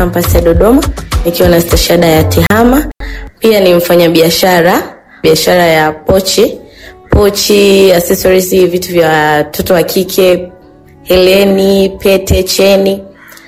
kampasi ya Dodoma nikiwa na stashada ya TEHAMA. Pia ni mfanyabiashara biashara ya pochi pochi, accessories, vitu vya watoto wa kike, heleni, pete, cheni.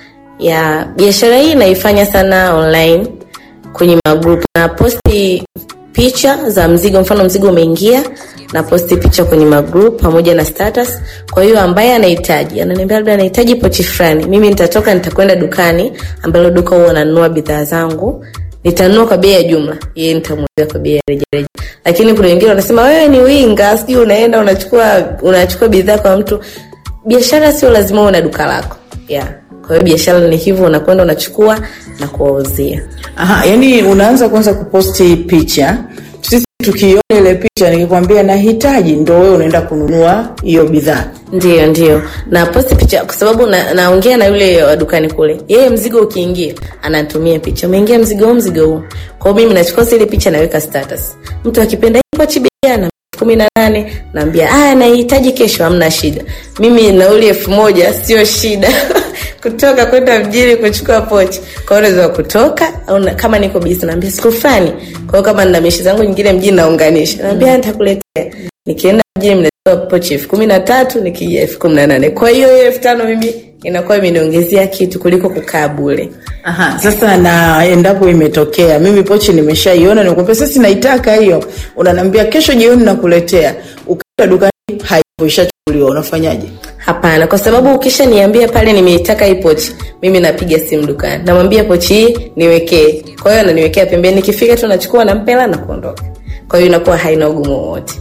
Ya biashara hii naifanya sana online kwenye magrupu na posti picha za mzigo, mfano mzigo umeingia na posti picha kwenye magroup pamoja na status. Kwa hiyo ambaye anahitaji ananiambia labda anahitaji pochi fulani, mimi nitatoka nitakwenda dukani ambalo duka huwa nanunua bidhaa zangu, nitanunua kwa bei ya jumla, yeye nitamuuzia kwa bei ya rejareja. Lakini kuna wengine wanasema wewe ni winga, sijui unaenda unachukua unachukua bidhaa kwa mtu. Biashara sio lazima uwe na duka lako yeah. Kwa hiyo biashara ni hivyo, unakwenda unachukua na kuwauzia. Aha, yani unaanza kwanza kuposti picha, sisi tukiona ile picha, nikikwambia nahitaji, ndo wewe unaenda kununua hiyo bidhaa. Ndio, ndio na posti picha kwa sababu na, naongea na yule wa dukani kule, yeye mzigo ukiingia anatumia picha, umeingia mzigo huu, mzigo huu. Kwa hiyo mimi nachukua zile picha naweka status, mtu akipenda ipo chibia na kumi na nane naambia aya, nahitaji kesho, hamna shida. Mimi nauli elfu moja sio shida kutoka kwenda mjini kuchukua pochi. Kwa hiyo naweza kutoka au na, kama niko busy naambia siku fulani. Kwa hiyo kama nina meshi zangu nyingine mjini naunganisha, naambia nitakuletea. Nikienda mjini mnachukua pochi elfu kumi na tatu nikija elfu kumi na nane Kwa hiyo hiyo elfu tano mimi inakuwa imeniongezea kitu kuliko kukaa bure. Aha, sasa na endapo imetokea mimi pochi nimeshaiona, nikwambia sasa naitaka hiyo, unaniambia kesho jioni nakuletea, ukaenda dukani haipo, ishachukuliwa, unafanyaje? Hapana, kwa sababu ukishaniambia pale nimeitaka hii pochi, mimi napiga simu dukani, namwambia pochi hii niwekee. Kwa hiyo ananiwekea pembeni, nikifika tu nachukua nampela na kuondoka. Kwa hiyo inakuwa haina ugumu wowote.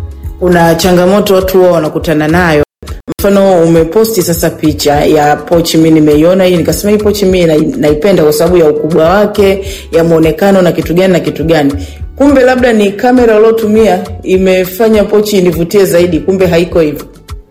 Kuna changamoto watu wao wanakutana nayo mfano umeposti sasa picha ya pochi, mi nimeiona hii, nikasema hii pochi mi naipenda kwa sababu ya ukubwa wake, ya muonekano na kitu gani na kitu gani. Kumbe labda ni kamera uliotumia imefanya pochi inivutie zaidi, kumbe haiko hivyo.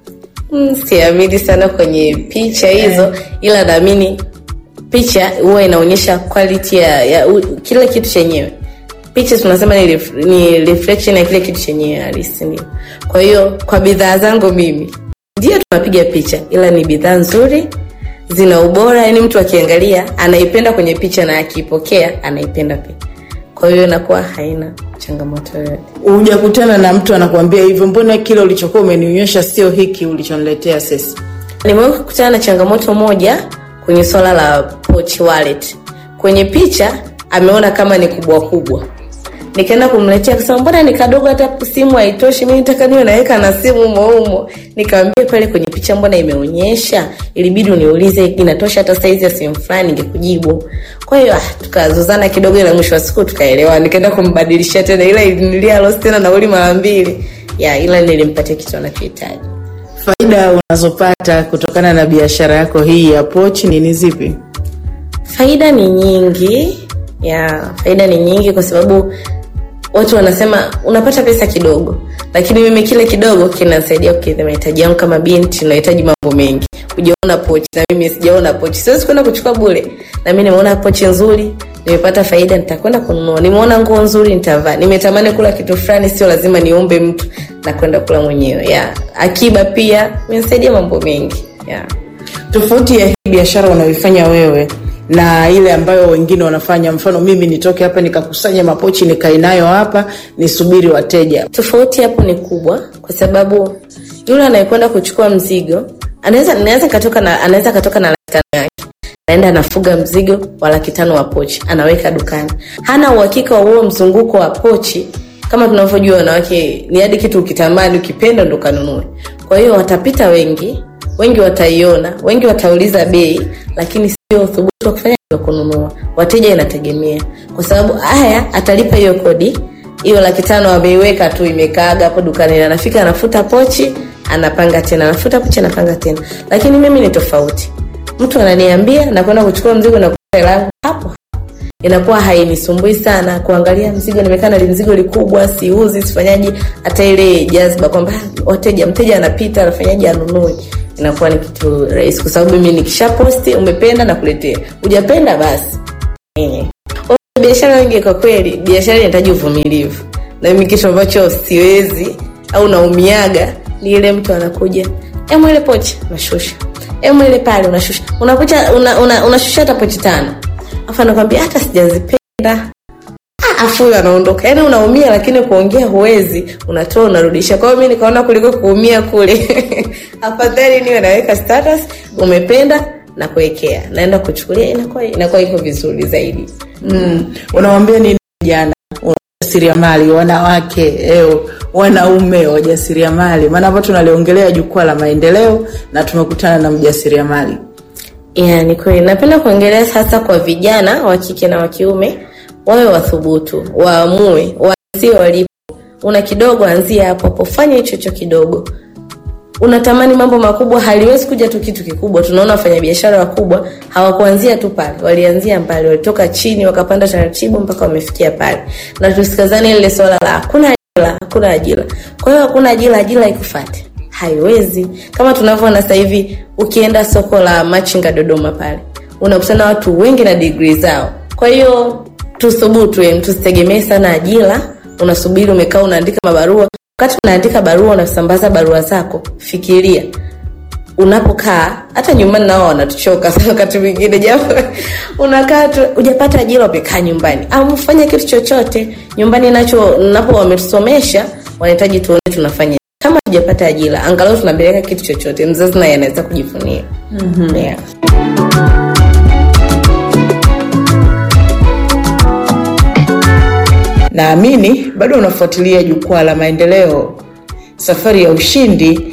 Mm, siamini sana kwenye picha hizo, ila naamini picha huwa inaonyesha quality ya, ya u, kila kitu chenyewe. Picha tunasema ni, ref, ni reflection ya kile kitu chenyewe halisi, ndio. Kwa hiyo kwa bidhaa zangu mimi ndio tunapiga picha, ila ni bidhaa nzuri, zina ubora, yani mtu akiangalia anaipenda kwenye picha na akipokea anaipenda pia. Kwa hiyo inakuwa haina changamoto yoyote. Hujakutana na mtu anakuambia hivyo, mbona kile ulichokuwa umenionyesha sio hiki ulichoniletea sasa? Nimewahi kukutana na changamoto moja kwenye swala la pochi wallet. Kwenye picha ameona kama ni kubwa kubwa, nikaenda kumletea akasema mbona ni kadogo, hata simu haitoshi, mimi nataka niwe naweka na simu humo humo. Nikamwambia pale kwenye picha mbona imeonyesha, ilibidi uniulize inatosha hata saizi ya simu fulani, ningekujibu. Kwa hiyo ah, tukazozana kidogo, ila mwisho wa siku tukaelewa, nikaenda kumbadilishia tena, ila ilinilia loss tena nauli mara mbili ya, ila nilimpatia kitu anachohitaji. Faida unazopata kutokana na biashara yako hii ya pochi ni ni zipi? Faida ni nyingi ya, faida ni nyingi kwa sababu watu wanasema unapata pesa kidogo, lakini mimi kile kidogo kinasaidia kukidhi mahitaji yangu. Kama binti nahitaji mambo mengi, hujaona pochi na mimi sijaona pochi, siwezi kwenda kuchukua bure. Na mimi nimeona pochi nzuri, nimepata faida, nitakwenda kununua. Nimeona nguo nzuri, nitavaa. Nimetamani kula kitu fulani, sio lazima niombe mtu, na kwenda kula mwenyewe. Ya akiba pia imenisaidia mambo mengi ya. Tofauti ya hii biashara unayoifanya wewe na ile ambayo wengine wanafanya, mfano mimi nitoke hapa nikakusanya mapochi nikae nayo hapa nisubiri wateja. Tofauti hapo ni kubwa, kwa sababu yule anayekwenda kuchukua mzigo anaweza naweza katoka na anaweza katoka na laki tano yake, naenda anafuga mzigo wa laki tano wa pochi, anaweka dukani, hana uhakika wa huo mzunguko wa pochi. Kama tunavyojua wanawake, ni hadi kitu ukitamani ukipenda ndo kanunue. Kwa hiyo watapita wengi, wengi wataiona, wengi watauliza bei, lakini sio uthubutu wa kufanya wa kununua. Wateja inategemea, kwa sababu haya atalipa hiyo kodi hiyo laki tano ameiweka tu imekaaga hapo dukani, anafika anafuta pochi, anapanga tena, anafuta pochi, anapanga tena. Lakini mimi ni tofauti, mtu ananiambia nakwenda kuchukua mzigo na hela yangu hapo inakuwa hainisumbui sana kuangalia mzigo, nimekaa na mzigo likubwa, siuzi, sifanyaji hata ile jazba kwamba wateja, mteja anapita anafanyaje anunue, inakuwa ni kitu rahisi, kwa sababu mimi nikisha posti, umependa na kuletea, hujapenda basi eh. Biashara wengi kwa kweli, biashara inahitaji uvumilivu, na mimi kitu ambacho siwezi au naumiaga ni ile mtu anakuja, emu ile pochi unashusha, emu ile pale unashusha, unakucha una, una, unashusha hata pochi tano afu anakwambia hata sijazipenda Ah, afu huyo anaondoka yaani unaumia lakini kuongea huwezi unatoa unarudisha kwa hiyo mi nikaona kuliko kuumia kule afadhali niwe naweka status umependa na kuwekea naenda kuchukulia inakuwa inakuwa iko vizuri zaidi mm. unawambia nini vijana wajasiriamali wanawake eo, wanaume wajasiriamali maana hapa tunaliongelea jukwaa la maendeleo na tumekutana na mjasiriamali yeah, ni kweli napenda kuongelea sasa kwa vijana wa kike na wa kiume wawe wathubutu waamue waanzie walipo una kidogo anzia hapo hapo fanya hicho hicho kidogo unatamani mambo makubwa haliwezi kuja tu kitu kikubwa tunaona wafanyabiashara wakubwa hawakuanzia tu pale walianzia mbali walitoka chini wakapanda taratibu mpaka wamefikia pale na tusikazane lile swala la hakuna ajira hakuna ajira kwa hiyo hakuna ajira ajira ikufate haiwezi kama tunavyoona sasa hivi ukienda soko la machinga dodoma pale unakutana watu wengi na digrii zao kwa hiyo tuthubutu em, tusitegemee sana ajira unasubiri umekaa unaandika mabarua wakati unaandika barua unasambaza barua zako fikiria unapokaa hata nyumbani nao wanatuchoka sana wakati mwingine japo unakaa tu ujapata ajira umekaa nyumbani au fanya kitu chochote nyumbani nacho napo wametusomesha wanahitaji tuone tunafanya kama tujapata ajira angalau tunapeleka kitu chochote mzazi naye anaweza kujifunia mm-hmm. yeah. naamini bado unafuatilia jukwaa la maendeleo safari ya ushindi